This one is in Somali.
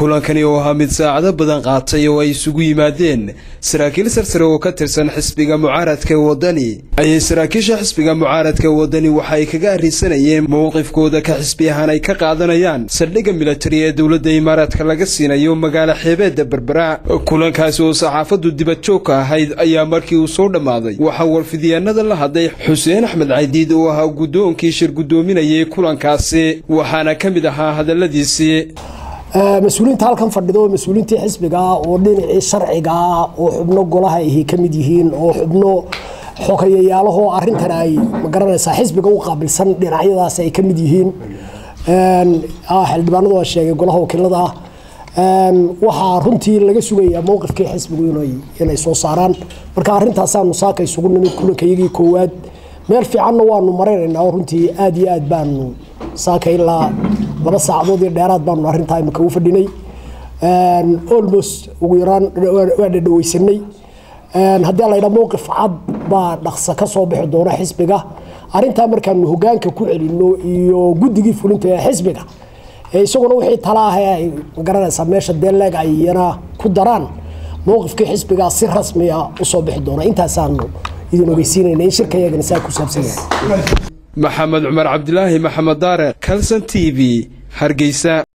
kulankani oo ahaa mid saacado badan qaatay oo ay isugu yimaadeen saraakiil sarsare oo ka tirsan xisbiga mucaaradka wadani ayay saraakiisha xisbiga mucaaradka wadani waxa ay kaga arrisanayeen mowqifkooda ka xisbi ahaan ay ka qaadanayaan saldhigga militari ee dowladda imaaraadka laga siinayo magaalo xeebeedda berbera kulankaasi oo saxaafaddu dibadjoogka ahayd ayaa markii uu soo dhammaaday waxaa warfidyaanada la hadlay xuseen axmed caydiid oo ahaa guddoonkii shir guddoominayay kulankaasi waxaana ka mid ahaa hadalladiisii mas-uuliyiinta halkan fadhido mas-uuliyiintii xisbigaa oo dhinacii sharcigaa oo xubno golaha ahi ka mid yihiin oo xubno xogeyayaalaho arintan ay magaranaysaa xisbiga u qaabilsan dhinacyadaas ay ka mid yihiin xildhibaanadu waa sheegay golaha wakiilada ah waxaa runtii laga sugayaa mowqifkii xisbigu inay soo saaraan marka arintaasaanu saaka isugu nimid kulankayagii koowaad meel fiicanna waanu maraynaynaa oo runtii aada iyo aad baanu saaka ilaa laba saacadood iyo dheeraad baanu arrintaa imika u fadhinay almost ugu yaraan waa dhadhaweysanay haddii laydha mowqif cad baa dhaqsa ka soo bixi doona xisbiga arrintaa markaanu hogaanka ku celino iyo guddigii fulinta ee xisbiga isaguna wixii tala ah ay magaranaysaa meesha deeleeg ay iyana ku daraan mowqifkii xisbigaa si rasmiya usoo bixi doona intaasaanu idin ogeysiinayna in shirka yagana saa ku saabsan yahay maxamed cumar cabdilaahi maxamed daare kalson t v hargeysa